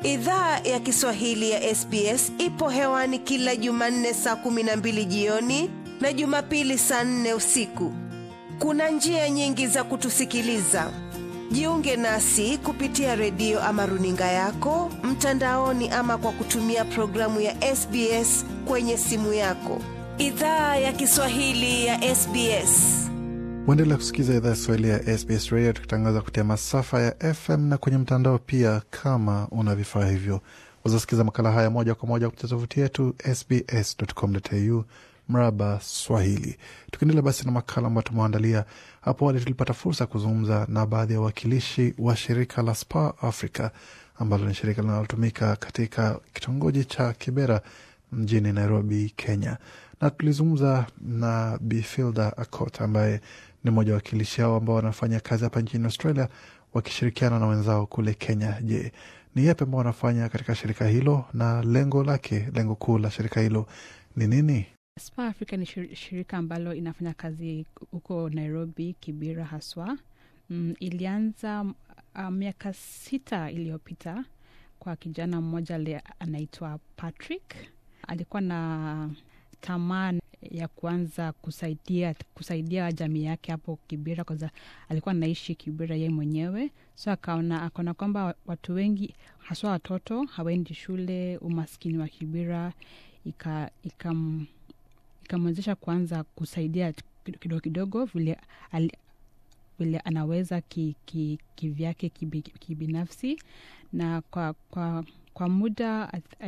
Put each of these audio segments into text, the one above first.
Idhaa ya Kiswahili ya SBS ipo hewani kila Jumanne saa kumi na mbili jioni na Jumapili saa nne usiku. Kuna njia nyingi za kutusikiliza. Jiunge nasi kupitia redio ama runinga yako mtandaoni, ama kwa kutumia programu ya SBS kwenye simu yako. Idhaa ya Kiswahili ya SBS. Waendelea kusikiza idhaa ya Kiswahili ya SBS Radio, tukitangaza kupitia masafa ya FM na kwenye mtandao pia. Kama una vifaa hivyo, wazasikiza makala haya moja kwa moja kupitia tovuti yetu sbs.com.au mraba Swahili. Tukiendelea basi na makala ambayo tumeandalia hapo awali, tulipata fursa ya kuzungumza na baadhi ya wawakilishi wa shirika la Spa Africa ambalo ni shirika linalotumika katika kitongoji cha Kibera mjini Nairobi, Kenya, na tulizungumza na Bifilda Akot ambaye ni mmoja wa wakilishi hao ambao wanafanya kazi hapa nchini Australia wakishirikiana na wenzao kule Kenya. Je, ni yapi ambao wanafanya katika shirika hilo na lengo lake, lengo kuu la shirika hilo ni nini? Spa Africa ni shirika ambalo inafanya kazi huko Nairobi, Kibera haswa. Mm, ilianza uh, miaka sita iliyopita kwa kijana mmoja le anaitwa Patrick. Alikuwa na tamaa ya kuanza kusaidia kusaidia jamii yake hapo Kibera, kwanza alikuwa anaishi Kibera yeye mwenyewe, so akaona akaona kwamba watu wengi haswa watoto hawaendi shule, umaskini wa Kibera ika, ikam ikamwezesha kuanza kusaidia kidogo kidogo vile, ali, vile anaweza kivyake ki, ki kibinafsi na kwa, kwa, kwa muda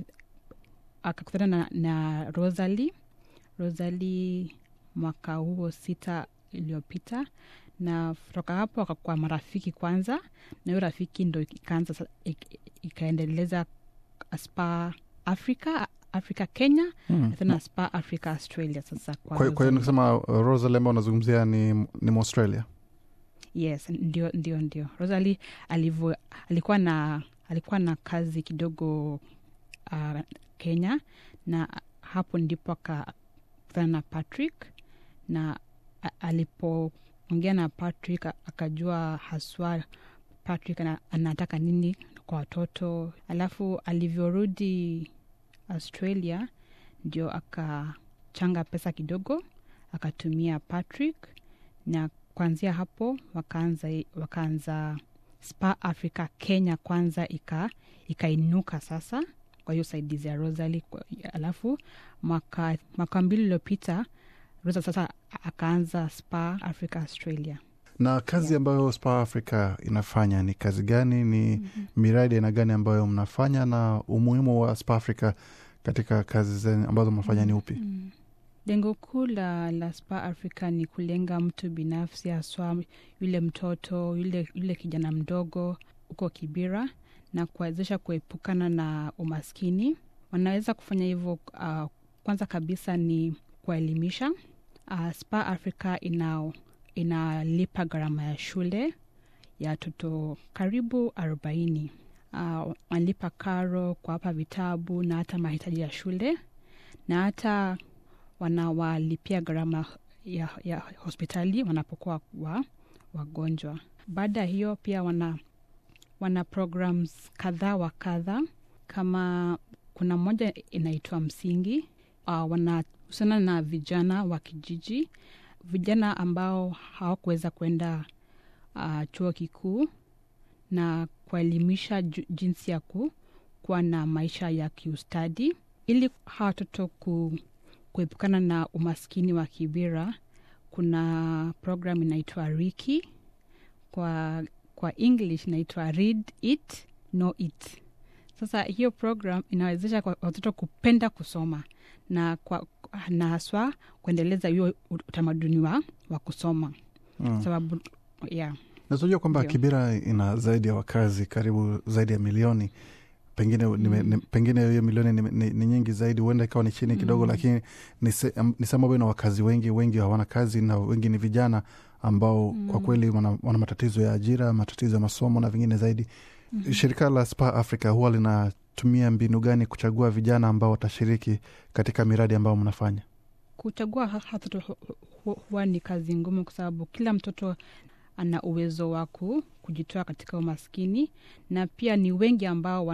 akakutana na, na Rosalie Rosalie mwaka huo sita iliyopita, na kutoka hapo akakuwa marafiki kwanza, na hiyo rafiki ndo ikaanza ikaendeleza Spa Africa Africa Kenya Hmm. tena Spa Africa Australia. Sasa Kwa kwa hiyo nikisema Rosalie ambao unazungumzia ni, ni Mwaustralia? yes, ndio ndio ndio Rosalie alivyo alikuwa na alikuwa na kazi kidogo uh, Kenya, na hapo ndipo akakutana na Patrick na alipoongea na Patrick akajua haswa Patrick anataka nini kwa watoto, alafu alivyorudi Australia ndio akachanga pesa kidogo akatumia Patrick, na kuanzia hapo wakaanza wakaanza Spa Africa Kenya kwanza ika ikainuka sasa kwa hiyo saidizi ya Rosalie. Alafu mwaka mwaka mbili iliyopita Rosa sasa akaanza Spa Africa Australia. Na kazi Yeah. ambayo Spa Africa inafanya ni kazi gani? Ni Mhm. miradi aina gani ambayo mnafanya, na umuhimu wa Spa Africa katika kazi zenu ambazo mnafanya ni upi? Mm. Lengo kuu la, la Spa Africa ni kulenga mtu binafsi, haswa yule mtoto yule, yule kijana mdogo huko Kibera na kuwezesha kuepukana na umaskini. Wanaweza kufanya hivyo uh, kwanza kabisa ni kuwaelimisha. Uh, Spa Africa ina inalipa gharama ya shule ya watoto karibu arobaini. Uh, wanalipa karo, kuwapa vitabu na hata mahitaji ya shule na hata wanawalipia gharama ya, ya hospitali wanapokuwa wa, wagonjwa. Baada ya hiyo pia wana, wana programs kadhaa wa kadha, kama kuna moja inaitwa Msingi. Uh, wanahusiana na vijana wa kijiji, vijana ambao hawakuweza kwenda uh, chuo kikuu na kuwaelimisha ju- jinsi ya ku, kuwa na maisha ya kiustadi ili hawa watoto ku, kuepukana na umaskini wa Kibera. Kuna program inaitwa Riki, kwa, kwa English inaitwa Read It Know It. Sasa hiyo program inawezesha kwa watoto kupenda kusoma na, kwa, na haswa kuendeleza hiyo utamaduni wa, wa kusoma Mm. sababu yeah. Nazojua kwamba Ndio. Kibera ina zaidi ya wakazi karibu zaidi ya milioni pengine, nime, Mm. ni, pengine hiyo milioni ni, ni, ni nyingi zaidi, huenda ikawa ni chini kidogo Mm. lakini ni se- am- ni sehemu ambayo ina wakazi wengi, wengi hawana kazi na wengi ni vijana ambao kwa Mm. kweli wana, wana matatizo ya ajira, matatizo ya masomo na vingine zaidi. Mhm. Shirika la Spa Africa huwa linatumia mbinu gani kuchagua vijana ambao watashiriki katika miradi ambayo mnafanya? kuchagua ha- watoto hu- hu- huwa ni kazi ngumu, kwa sababu kila mtoto ana uwezo wa ku- kujitoa katika umaskini, na pia ni wengi ambao wana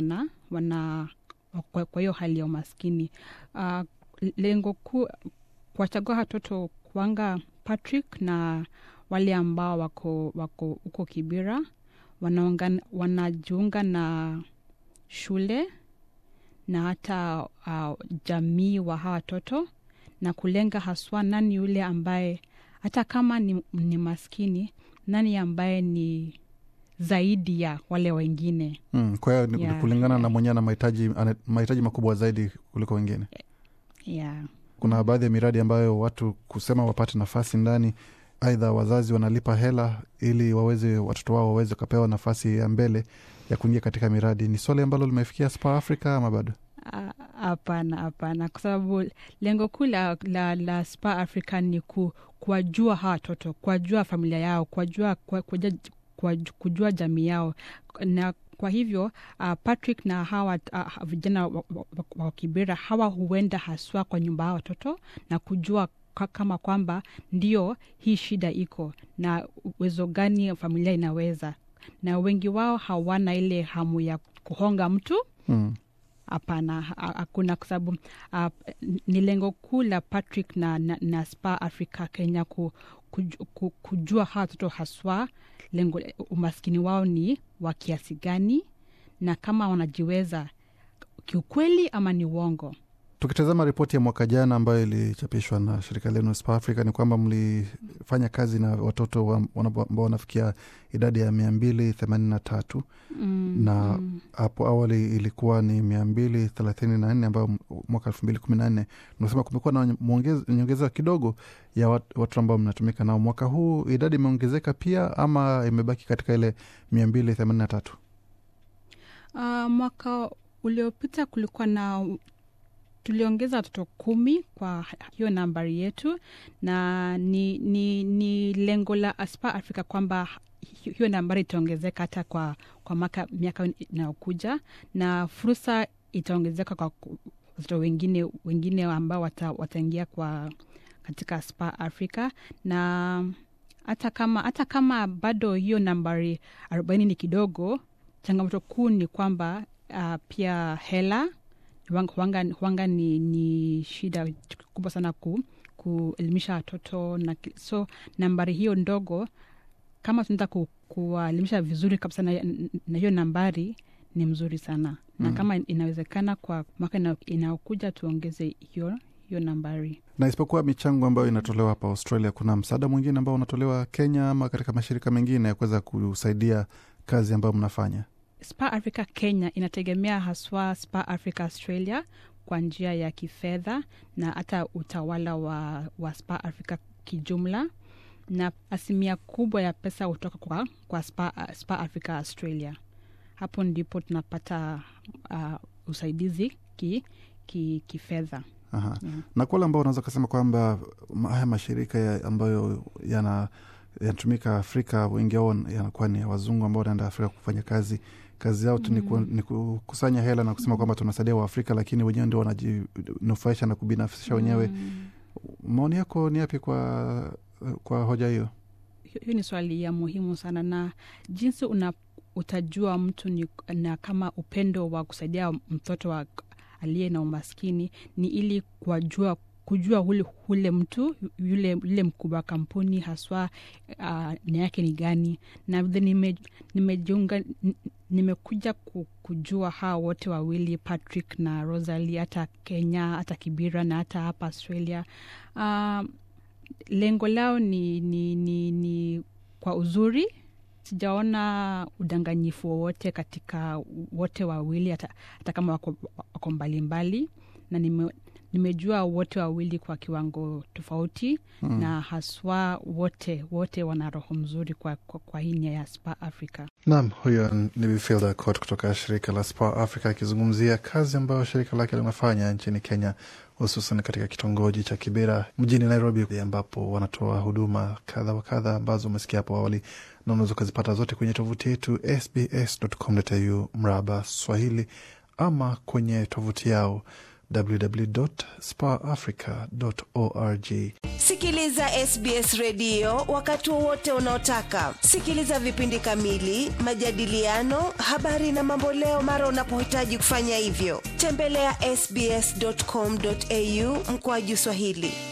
wana kwa, kwa hiyo hali ya umaskini uh, lengo kuu kuwachagua watoto kwanga patrick na wale ambao wako wako huko kibira wanaunga, wanajiunga na shule na hata uh, jamii wa hawa watoto na kulenga haswa nani yule ambaye hata kama ni, ni maskini nani ambaye ni zaidi ya wale wengine Mm, kwa hiyo ni- Yeah, kulingana na yeah. mwenyewe na mahitaji ana- mahitaji makubwa zaidi kuliko wengine yeah. kuna baadhi ya miradi ambayo watu kusema wapate nafasi ndani aidha wazazi wanalipa hela ili waweze watoto wao waweze wakapewa nafasi ya mbele ya kuingia katika miradi ni swali ambalo limefikia spa africa ama bado Ah, hapana hapana kwa sababu lengo kuu la, la, la spa africa ni ku, kuwajua hawa watoto kuwajua familia yao kuwajua, kuwa- kuja- kuwaju- kujua jamii yao na kwa hivyo uh, patrick na hawa uh, vijana wa, wa, wa, wa kibera hawa huenda haswa kwa nyumba ya watoto na kujua ka- kama kwamba ndio hii shida iko na uwezo gani familia inaweza na wengi wao hawana ile hamu ya kuhonga mtu mm. hapana ha- hakuna kwa sababu uh, ni lengo kuu la patrick na, na, na spa africa kenya ku, kuj, ku, kujua hawa watoto haswa lengo umaskini wao ni wa kiasi gani na kama wanajiweza kiukweli ama ni uongo tukitazama ripoti ya mwaka jana ambayo ilichapishwa na shirika lenu spa africa ni kwamba mlifanya kazi na watoto wa- wana- ambao wanafikia idadi ya mia mbili themanini na tatu mm, na mm. hapo awali ilikuwa ni mia mbili thelathini na nne ambayo m- mwaka elfu mbili kumi na nne unasema kumekuwa na mwongez- nyongeza kidogo ya wat- watu ambao mnatumika nao mwaka huu idadi imeongezeka pia ama imebaki katika ile mia mbili themanini na tatu Uh, mwaka uliopita kulikuwa na tuliongeza watoto kumi kwa hiyo nambari yetu na ni, ni, ni lengo la aspa africa kwamba hi- hiyo nambari itaongezeka hata kwa, kwa maka, miaka inayokuja na fursa itaongezeka kwa ku- watoto wengine wengine ambao wata, wataingia kwa katika spa africa na hata kama hata kama bado hiyo nambari arobaini ni kidogo changamoto kuu ni kwamba uh, pia hela huanga, huanga, huanga ni, ni shida kubwa sana ku, kuelimisha watoto na ki- so nambari hiyo ndogo kama tunaweza ku, kuwaelimisha vizuri kabisa na, na hiyo nambari ni mzuri sana na Mm. kama inawezekana kwa mwaka ina- inayokuja tuongeze hiyo hiyo nambari na isipokuwa michango ambayo inatolewa hapa australia kuna msaada mwingine ambao unatolewa kenya ama katika mashirika mengine ya kuweza kusaidia kazi ambayo mnafanya spa africa kenya inategemea haswa spa africa australia kwa njia ya kifedha na hata utawala wa, wa spa africa kijumla na asilimia kubwa ya pesa hutoka kwa, kwa spa, spa africa australia hapo ndipo tunapata uh, usaidizi ki, ki, kifedha Aha. Yeah. na kwa wale ambao unaweza ukasema kwamba ma- haya mashirika ya ambayo yana yanatumika Afrika, wengi wao yanakuwa ni ya wazungu ambao wanaenda Afrika kufanya kazi. Kazi yao tu ni ku- ni kukusanya hela na kusema kwamba tunasaidia Waafrika, lakini wenyewe ndio wanajinufaisha na kubinafsisha wenyewe. Mm. Maoni yako ni yapi kwa, kwa hoja hiyo? Hiyo hiyo ni swali ya muhimu sana na jinsi una utajua mtu ni, na kama upendo wa kusaidia mtoto wa aliye na umaskini ni ili kuwajua kujua ule, ule mtu yule, yule mkubwa wa kampuni haswa uh, nia yake ni gani na vile nime, nimejiunga n- nimekuja ku- kujua hawa wote wawili patrick na rosali hata kenya hata kibira na hata hapa australia uh, lengo lao ni, ni, ni, ni kwa uzuri sijaona udanganyifu wowote katika wote wawili hata, hata kama wako, wako mbalimbali na nime, nimejua wote wawili kwa kiwango tofauti mm. na haswa wote wote wana roho mzuri kwa, kwa, kwa hii nia ya spa africa Naam, huyo ni Bifilda Cot kutoka shirika la Spa Africa akizungumzia kazi ambayo shirika lake linafanya nchini Kenya, hususan katika kitongoji cha Kibera mjini Nairobi, ambapo wanatoa huduma kadha wa kadha ambazo umesikia hapo awali, na unaweza ukazipata zote kwenye tovuti yetu sbs.com.au mraba Swahili ama kwenye tovuti yao www.spaafrica.org. Sikiliza SBS redio wakati wowote unaotaka. Sikiliza vipindi kamili, majadiliano, habari na mamboleo mara unapohitaji kufanya hivyo. Tembelea ya sbs.com.au mkoaju Swahili.